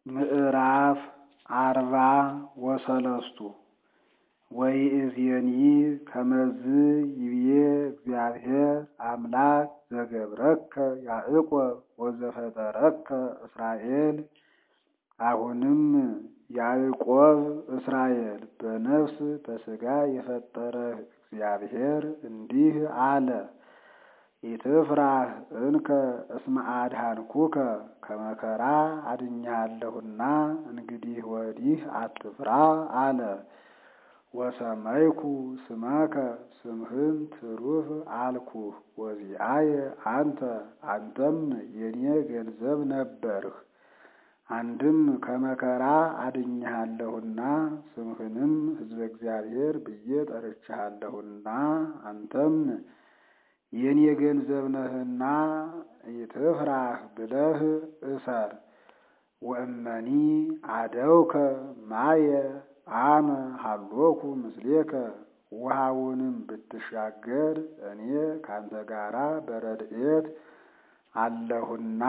ምዕራፍ አርባ ወሰለስቱ ወይእዜኒ ከመዝ ይብዬ እግዚአብሔር አምላክ ዘገብረከ ያዕቆብ ወዘፈጠረከ እስራኤል። አሁንም ያዕቆብ እስራኤል በነፍስ በሥጋ የፈጠረህ እግዚአብሔር እንዲህ አለ። ኢትፍራህ እንከ እስመ አድኃንኩከ ከመከራ አድኜሃለሁና እንግዲህ ወዲህ አትፍራ አለ። ወሰመይኩ ስመከ ስምህን ትሩፍ አልኩህ ወዚአየ አንተ አንተም የኔ ገንዘብ ነበርህ። አንድም ከመከራ አድኜሃለሁና ስምህንም ሕዝበ እግዚአብሔር ብዬ ጠርቼሃለሁና አንተም የኔ ገንዘብ ነህና ኢትፍራህ ብለህ እሰር። ወእመኒ አደውከ ማየ አነ ሀሎኩ ምስሌከ ውሃውንም ብትሻገር እኔ ካንተ ጋራ በረድኤት አለሁና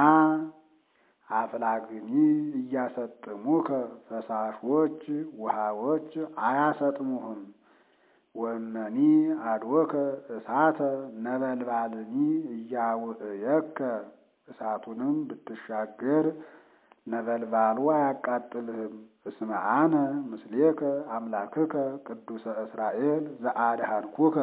አፍላግኒ እያሰጥሙከ ፈሳሾች ውሃዎች አያሰጥሙህም። ወእመኒ አድወከ እሳተ ነበልባልኒ እያውእየከ እሳቱንም ብትሻገር ነበልባሉ አያቃጥልህም። እስመ አነ ምስሌከ አምላክከ ቅዱሰ እስራኤል ዘአድኃንኩከ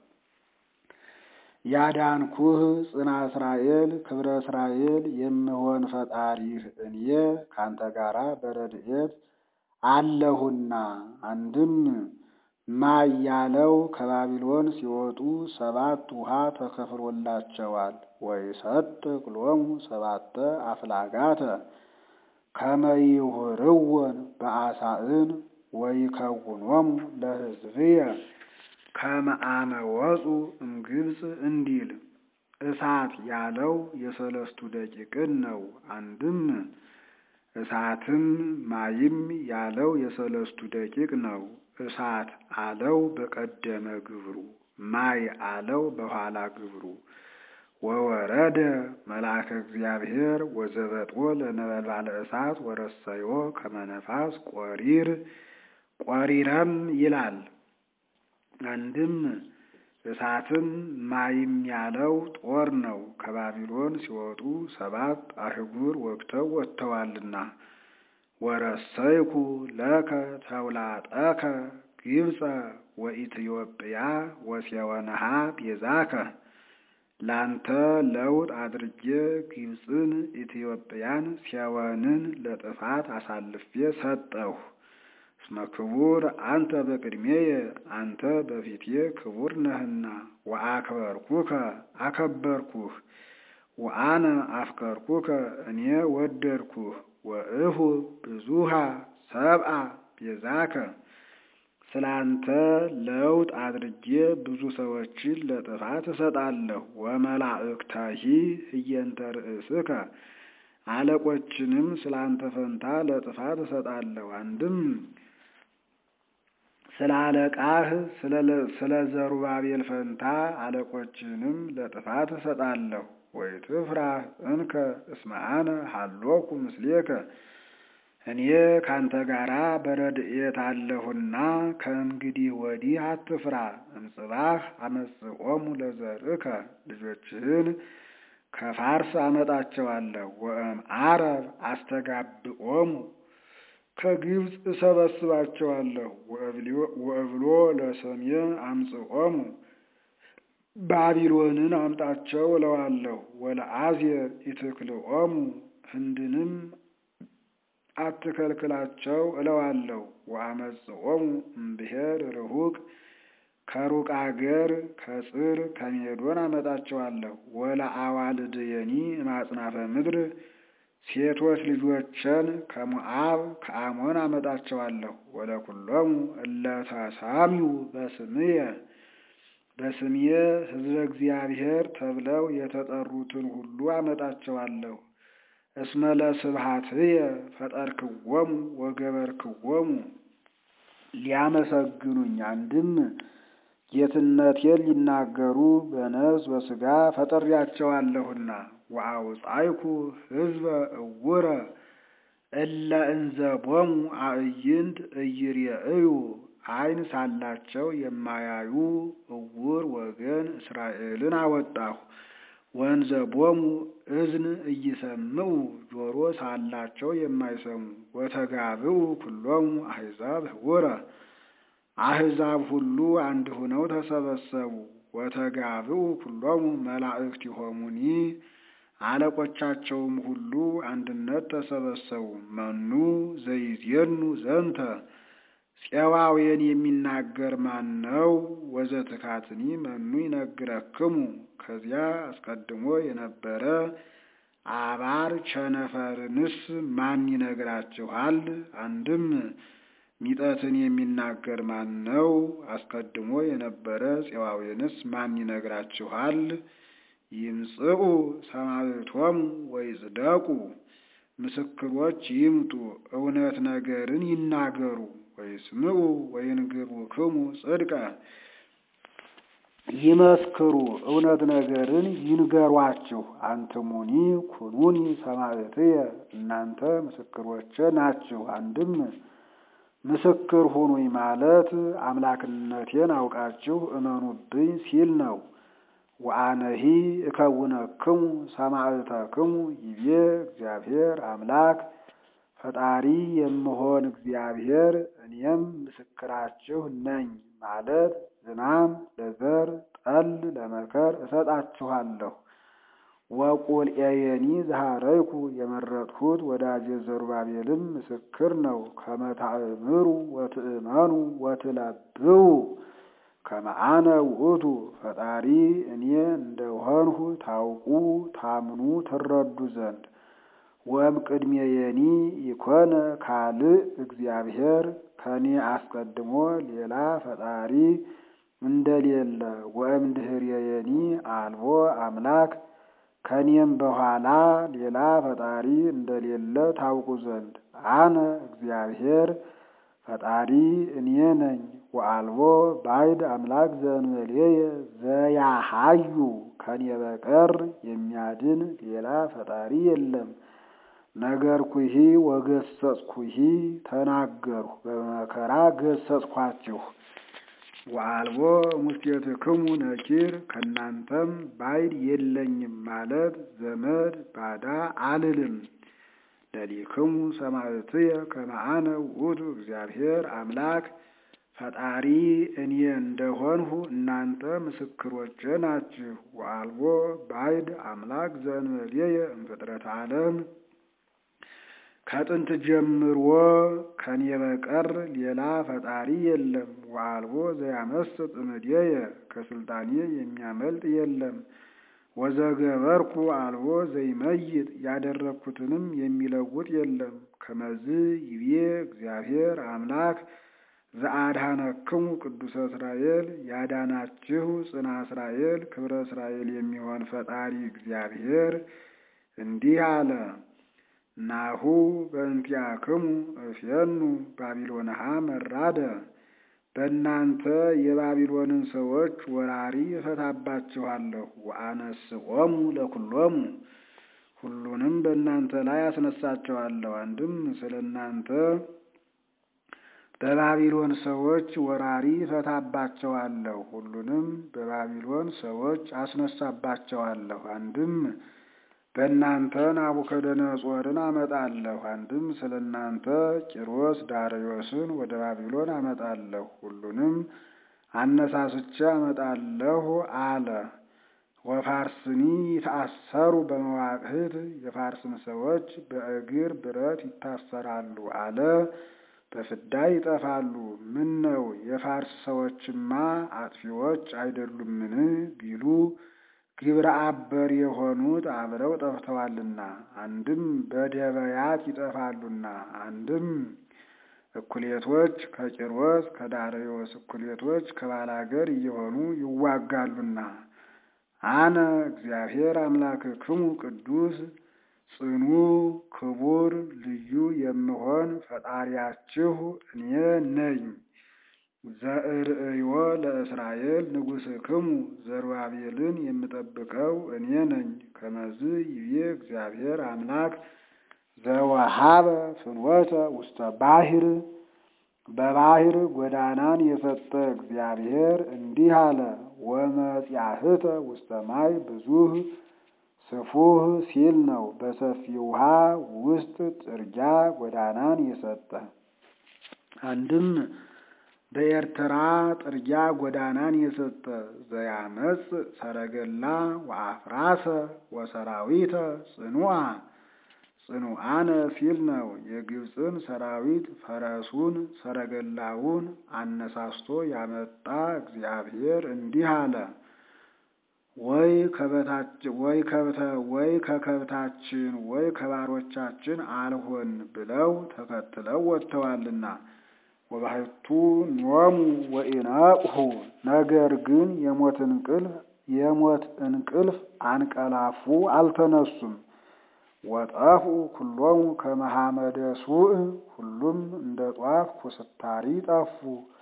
ያዳንኩህ ጽና እስራኤል ክብረ እስራኤል የምሆን ፈጣሪህ እኔ ካንተ ጋራ በረድኤት አለሁና። አንድም ማይ ያለው ከባቢሎን ሲወጡ ሰባት ውሃ ተከፍሎላቸዋል። ወይሰጥቅ ሎሙ ሰባተ አፍላጋተ ከመይሁርወን በአሳእን ወይከውኖሙ ለሕዝብየ ከመ አመ ወፁ እምግብፅ እንዲል እሳት ያለው የሰለስቱ ደቂቅን ነው። አንድም እሳትም ማይም ያለው የሰለስቱ ደቂቅ ነው። እሳት አለው በቀደመ ግብሩ፣ ማይ አለው በኋላ ግብሩ። ወወረደ መልአከ እግዚአብሔር ወዘበጥዎ ለነበልባለ እሳት ወረሰዮ ከመነፋስ ቆሪር ቆሪረም ይላል። አንድም እሳትም ማይም ያለው ጦር ነው። ከባቢሎን ሲወጡ ሰባት አህጉር ወግተው ወጥተዋልና። ወረሰይኩ ለከ ተውላጠከ ግብፀ ወኢትዮጵያ ወሴወነሃ ቤዛከ ላንተ ለውጥ አድርጌ ግብፅን፣ ኢትዮጵያን፣ ሴወንን ለጥፋት አሳልፌ ሰጠሁ። እስመ ክቡር አንተ በቅድሜየ አንተ በፊቴ ክቡር ነህና። ወአክበርኩከ አከበርኩህ። ወአነ አፍቀርኩከ እኔ ወደድኩህ። ወእሁ ብዙሃ ሰብአ ቤዛከ ስላንተ ለውጥ አድርጌ ብዙ ሰዎችን ለጥፋት እሰጣለሁ። ወመላእክታሂ ህየንተ ርእስከ አለቆችንም ስላንተ ፈንታ ለጥፋት እሰጣለሁ። አንድም ስለ አለቃህ ስለ ዘሩባቤል ፈንታ አለቆችንም ለጥፋት እሰጣለሁ። ወይትፍራህ እንከ እስመ አነ ሀሎኩ ምስሌከ እኔ ካንተ ጋራ በረድኤት አለሁና ከእንግዲህ ወዲህ አትፍራ። እምጽባህ አመጽኦሙ ለዘርእከ ልጆችህን ከፋርስ አመጣቸዋለሁ። ወእም አረብ አስተጋብኦሙ ከግብፅ እሰበስባቸዋለሁ። ወእብሎ ለሰሜን አምጽኦሙ ባቢሎንን አምጣቸው እለዋለሁ። ወለአዜር ኢትክልኦሙ ህንድንም አትከልክላቸው እለዋለሁ። ወአመጽኦሙ እምብሔር ርሁቅ ከሩቅ አገር ከጽር ከሜዶን አመጣቸዋለሁ። ወለአዋልድየኒ እማጽናፈ ምድር ሴቶች ልጆችን ከሞዓብ ከአሞን አመጣቸዋለሁ። ወለኩሎሙ እለ ተሳሚው በስምየ በስምየ ሕዝበ እግዚአብሔር ተብለው የተጠሩትን ሁሉ አመጣቸዋለሁ። እስመ ለስብሐትየ ፈጠርክዎሙ ወገበርክዎሙ ሊያመሰግኑኝ አንድም ጌትነቴን ሊናገሩ በነፍስ በሥጋ ፈጥሬያቸዋለሁና። ወአውጻይኩ ሕዝበ እውረ እለ እንዘቦሙ አዕይንት እይሬእዩ ዓይን ሳላቸው የማያዩ እውር ወገን እስራኤልን አወጣሁ። ወንዘቦሙ እዝን እይሰምዑ ጆሮ ሳላቸው የማይሰሙ ወተጋብኡ ኩሎሙ አሕዛብ ህቡረ አሕዛብ ሁሉ አንድ ሆነው ተሰበሰቡ። ወተጋብኡ ኩሎሙ መላእክቲሆሙኒ አለቆቻቸውም ሁሉ አንድነት ተሰበሰቡ። መኑ ዘይዜኑ ዘንተ ፄዋዌን የሚናገር ማን ነው? ወዘትካትኒ መኑ ይነግረክሙ ከዚያ አስቀድሞ የነበረ አባር ቸነፈርንስ ማን ይነግራችኋል? አንድም ሚጠትን የሚናገር ማን ነው? አስቀድሞ የነበረ ፄዋዌንስ ማን ይነግራችኋል? ይምጽኡ ሰማዕቶሙ ወይጽደቁ ምስክሮች ይምጡ እውነት ነገርን ይናገሩ። ወይስምዑ ወይንግሩክሙ ጽድቀ ይመስክሩ እውነት ነገርን ይንገሯችሁ። አንትሙኒ ኩኑኒ ሰማዕትየ እናንተ ምስክሮቼ ናችሁ። አንድም ምስክር ሁኑኝ ማለት አምላክነቴን አውቃችሁ እመኑብኝ ሲል ነው። ወአነሂ እከውነክሙ ሰማዕተክሙ ይቤ እግዚአብሔር አምላክ ፈጣሪ የምሆን እግዚአብሔር እኔም ምስክራችሁ ነኝ ማለት ዝናም ለዘር ጠል ለመከር እሰጣችኋለሁ። ወቁልኤየኒ ዘሃረይኩ የመረጥሁት ወዳጄ ዘሩባቤልም ምስክር ነው። ከመታእምሩ ወትእመኑ ወትለብዉ ከመአነ ውእቱ ፈጣሪ እኔ እንደሆንሁ ታውቁ ታምኑ ትረዱ ዘንድ ወም ቅድሜየኒ ይኮነ ካልእ እግዚአብሔር ከኔ አስቀድሞ ሌላ ፈጣሪ እንደሌለ ወእም ድኅሬየኒ አልቦ አምላክ ከኔም በኋላ ሌላ ፈጣሪ እንደሌለ ታውቁ ዘንድ አነ እግዚአብሔር ፈጣሪ እኔ ነኝ። ወአልቦ ባዕድ አምላክ ዘእንበሌየ ዘያሃዩ ከኔ በቀር የሚያድን ሌላ ፈጣሪ የለም። ነገርኩሂ ወገሰጽኩሂ ተናገርሁ፣ በመከራ ገሰጽኳችሁ። ወአልቦ ሙስቴትክሙ ነኪር ከእናንተም ባዕድ የለኝም ማለት ዘመድ ባዳ አልልም። ለሊክሙ ሰማዕትየ ከመ አነ ውእቱ እግዚአብሔር አምላክ ፈጣሪ እኔ እንደሆንሁ እናንተ ምስክሮቼ ናችሁ። ወአልቦ ባዕድ አምላክ ዘእንበሌየ እምፍጥረተ ዓለም ከጥንት ጀምሮ ከኔ በቀር ሌላ ፈጣሪ የለም። ወአልቦ ዘያመስጥ እምኔየ ከስልጣኔ የሚያመልጥ የለም። ወዘገበርኩ አልቦ ዘይመይጥ ያደረግኩትንም የሚለውጥ የለም። ከመዝ ይቤ እግዚአብሔር አምላክ ዘአድኀነክሙ ቅዱሰ እስራኤል ያዳናችሁ ጽና እስራኤል ክብረ እስራኤል የሚሆን ፈጣሪ እግዚአብሔር እንዲህ አለ። ናሁ በእንቲአክሙ እፌኑ ባቢሎንሃ መራደ በእናንተ የባቢሎንን ሰዎች ወራሪ እፈታባችኋለሁ። ወአነስኦሙ ለኩሎሙ ሁሉንም በእናንተ ላይ አስነሳቸዋለሁ። አንድም ስለ እናንተ በባቢሎን ሰዎች ወራሪ እፈታባቸዋለሁ፣ ሁሉንም በባቢሎን ሰዎች አስነሳባቸዋለሁ። አንድም በእናንተ ናቡከደነጾርን አመጣለሁ። አንድም ስለ እናንተ ቂሮስ ዳርዮስን ወደ ባቢሎን አመጣለሁ፣ ሁሉንም አነሳስቼ አመጣለሁ አለ። ወፋርስኒ ይታሰሩ በመዋቅህት የፋርስም ሰዎች በእግር ብረት ይታሰራሉ አለ። በፍዳ ይጠፋሉ። ምን ነው የፋርስ ሰዎችማ አጥፊዎች አይደሉምን ቢሉ ግብረ አበር የሆኑት አብረው ጠፍተዋልና፣ አንድም በደበያት ይጠፋሉና፣ አንድም እኩሌቶች ከቂሮስ ከዳርዮስ እኩሌቶች ከባላገር እየሆኑ ይዋጋሉና አነ እግዚአብሔር አምላክክሙ ቅዱስ ጽኑ ክቡር ልዩ የምሆን ፈጣሪያችሁ እኔ ነኝ። ዘእርእዮ ለእስራኤል ንጉሥክሙ ዘሩባቤልን የምጠብቀው እኔ ነኝ። ከመዝ ይቤ እግዚአብሔር አምላክ ዘወሃበ ፍኖተ ውስተ ባሕር በባሕር ጎዳናን የሰጠ እግዚአብሔር እንዲህ አለ። ወመጽያህተ ውስተ ማይ ብዙህ ስፉህ ሲል ነው። በሰፊ ውሃ ውስጥ ጥርጊያ ጎዳናን የሰጠ አንድም በኤርትራ ጥርጊያ ጎዳናን የሰጠ ዘያመጽ ሰረገላ ወአፍራሰ ወሰራዊተ ጽኑዓ ጽኑዓነ ሲል ነው። የግብፅን ሰራዊት ፈረሱን ሰረገላውን አነሳስቶ ያመጣ እግዚአብሔር እንዲህ አለ። ወይ ከበታችን ወይ ከብተ ወይ ከከብታችን ወይ ከባሮቻችን አልሆን ብለው ተከትለው ወጥተዋልና ወባሕቱ ኖሙ ወኢነቅሁ ነገር ግን የሞት እንቅልፍ የሞት እንቅልፍ አንቀላፉ አልተነሱም። ወጠፉ ኩሎሙ ከመሐመደ ሱእ ሁሉም እንደ ጧፍ ኩስታሪ ጠፉ።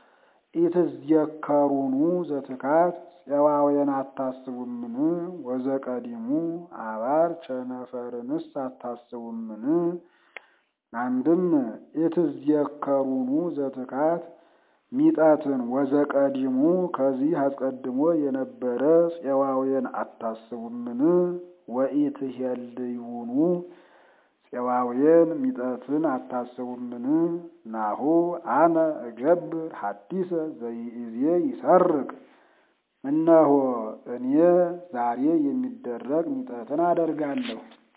ኢትዝየከሩኑ ዘትካት ፄዋውያን አታስቡምን? ወዘቀዲሙ አባር ቸነፈርንስ አታስቡምን? አንድም ኢትዝየከሩኑ ዘትካት ሚጠትን ወዘቀዲሙ ከዚህ አስቀድሞ የነበረ ፄዋውያን አታስቡምን? ወኢትሄልዩኑ ፄዋውያን ሚጠትን አታስቡምን? ናሁ አነ እገብር ሐዲሰ ዘይእዜ ይሰርቅ እነሆ እኔ ዛሬ የሚደረግ ሚጠትን አደርጋለሁ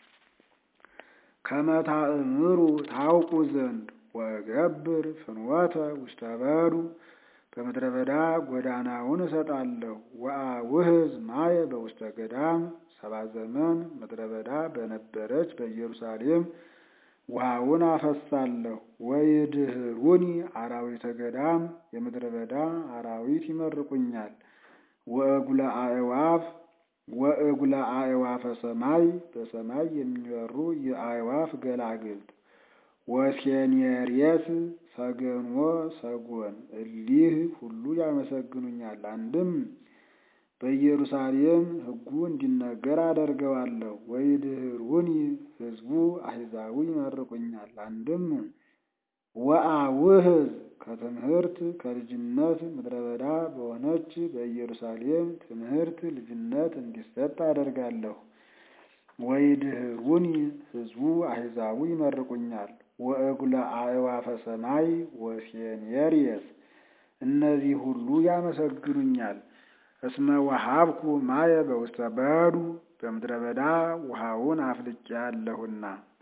ከመታእምሩ ታውቁ ዘንድ ወገብር ፍኖተ ውስተ በዱ በምድረ በዳ ጎዳናውን እሰጣለሁ። ወአውህዝ ማየ በውስተ ገዳም ሰባ ዘመን ምድረ በዳ በነበረች በኢየሩሳሌም ውሃውን አፈሳለሁ። ወይድህሩኒ አራዊተ ገዳም የምድረ በዳ አራዊት ይመርቁኛል። ወእጉለ አእዋፍ ወእጉለ አእዋፈ ሰማይ በሰማይ የሚበሩ የአእዋፍ ገላግልት ወሴኔሬስ ሰገንዎ ሰጎን እሊህ ሁሉ ያመሰግኑኛል። አንድም በኢየሩሳሌም ሕጉ እንዲነገር አደርገዋለሁ። ወይድህሩኒ ሕዝቡ አሕዛቡ ይመርቁኛል። አንድም ወአውህዝ ከትምህርት ከልጅነት ምድረ በዳ በሆነች በኢየሩሳሌም ትምህርት ልጅነት እንዲሰጥ አደርጋለሁ። ወይድህሩኒ ሕዝቡ አሕዛቡ ይመርቁኛል። ወእጉለ አእዋፈ ሰማይ ወሴኔሬስ እነዚህ ሁሉ ያመሰግኑኛል። እስመ ወሀብኩ ማየ በውስተ በዱ በምድረ በዳ ውሃውን አፍልቄአለሁና።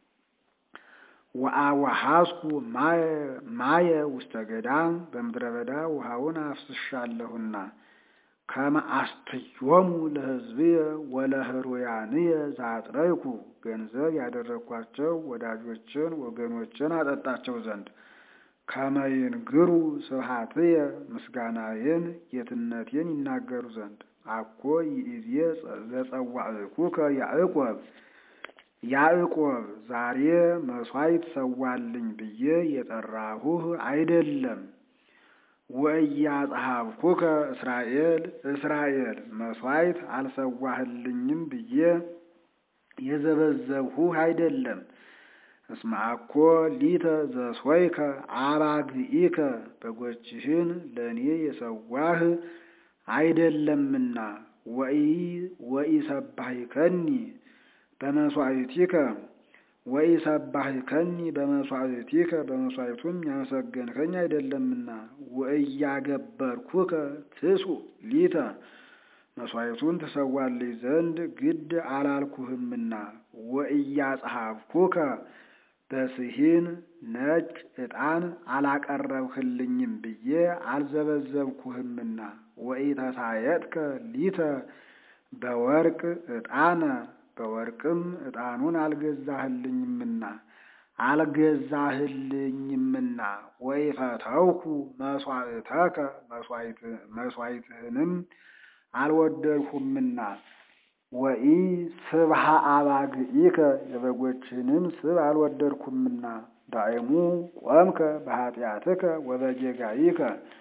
ወአወሐስኩ ማየ ውስተ ገዳም በምድረ በዳ ውሃውን አፍስሻለሁና። ከመ አስትዮሙ ለሕዝብየ ወለህሩያንየ ዛጥረይኩ ገንዘብ ያደረግኳቸው ወዳጆችን ወገኖችን አጠጣቸው ዘንድ ከመ ይንግሩ ስብሐትየ ምስጋናዬን ጌትነቴን ይናገሩ ዘንድ አኮ ይእዜ ዘጸዋዕኩከ ያዕቆብ ያዕቆብ ዛሬ መሥዋዕት ሰዋልኝ ብዬ የጠራሁህ አይደለም። ወኢያጽሐፍኩከ እስራኤል እስራኤል መሥዋዕት አልሰዋህልኝም ብዬ የዘበዘብሁህ አይደለም። እስመ አኮ ሊተ ዘሶይከ አባግኢከ በጎችህን ለእኔ የሰዋህ አይደለምና ወኢሰባሂከኒ በመሥዋዕቲከ ወኢሰባሂከኒ በመሥዋዕቲከ በመሥዋዕቱም ያመሰገንከኝ አይደለምና ወእያገበርኩከ ትሱእ ሊተ መሥዋዕቱን ትሰዋልኝ ዘንድ ግድ አላልኩህምና ወእያጽሐፍኩከ በስሂን ነጭ ዕጣን አላቀረብህልኝም ብዬ አልዘበዘብኩህምና ወኢተሳየጥከ ሊተ በወርቅ ዕጣነ በወርቅም ዕጣኑን አልገዛህልኝምና አልገዛህልኝምና ወኢፈተውኩ መሥዋዕተከ መሥዋዕትህንም አልወደድሁምና ወኢ ስብሃ አባግኢከ የበጎችህንም ስብ አልወደድኩምና ዳይሙ ቆምከ በኃጢአትከ ወበጌጋይከ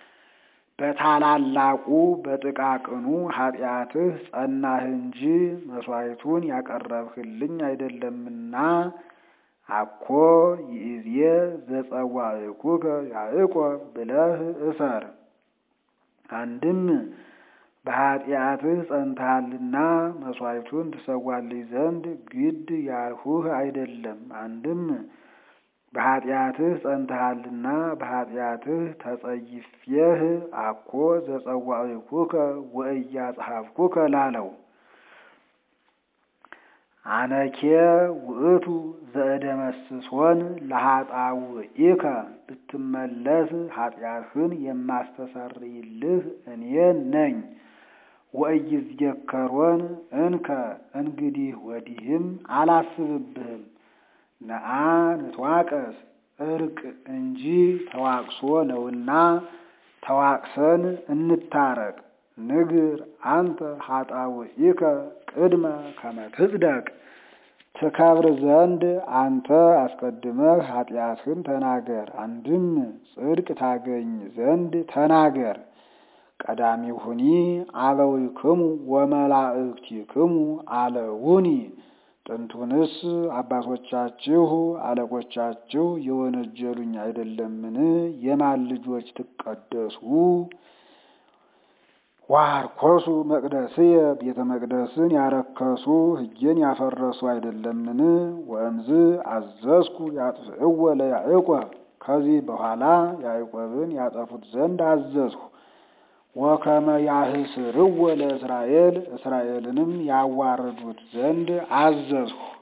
በታላላቁ በጥቃቅኑ ኃጢአትህ ጸናህ እንጂ መሥዋዕቱን ያቀረብህልኝ አይደለምና አኮ ይእዜ ዘጸዋዕኩከ ያዕቆብ ብለህ እሰር። አንድም በኃጢአትህ ጸንተሃልና መሥዋዕቱን ትሰዋልኝ ዘንድ ግድ ያልሁህ አይደለም። አንድም በኃጢአትህ ጸንተሃልና በኃጢአትህ ተጸይፌህ አኮ ዘጸዋዕኩከ ወኢያጽሐፍኩከ ላለው አነኬ ውእቱ ዘእደመስሶን ለኃጣውኢከ ብትመለስ ኃጢአትህን የማስተሰርይልህ እኔ ነኝ። ወኢይዝየከሮን እንከ እንግዲህ ወዲህም አላስብብህም። ነአ ንትዋቀስ እርቅ እንጂ ተዋቅሶ ነውና ተዋቅሰን እንታረቅ። ንግር አንተ ኃጣውኢከ ቅድመ ከመ ትጽደቅ ትከብር ዘንድ አንተ አስቀድመህ ኃጢአትህን ተናገር። አንድም ጽድቅ ታገኝ ዘንድ ተናገር። ቀዳሚሁኒ አበዊክሙ ወመላእክቲክሙ አለውኒ ጥንቱንስ አባቶቻችሁ አለቆቻችሁ የወነጀሉኝ አይደለምን? የማን ልጆች ትቀደሱ? ዋርኮሱ መቅደስየ ቤተ መቅደስን ያረከሱ ሕጌን ያፈረሱ አይደለምን? ወእምዝ አዘዝኩ ያጥፍእወ ለያዕቆብ ከዚህ በኋላ ያዕቆብን ያጠፉት ዘንድ አዘዝሁ። ወከመ ያህስርወ ለእስራኤል እስራኤልንም ያዋርዱት ዘንድ አዘዝሁ።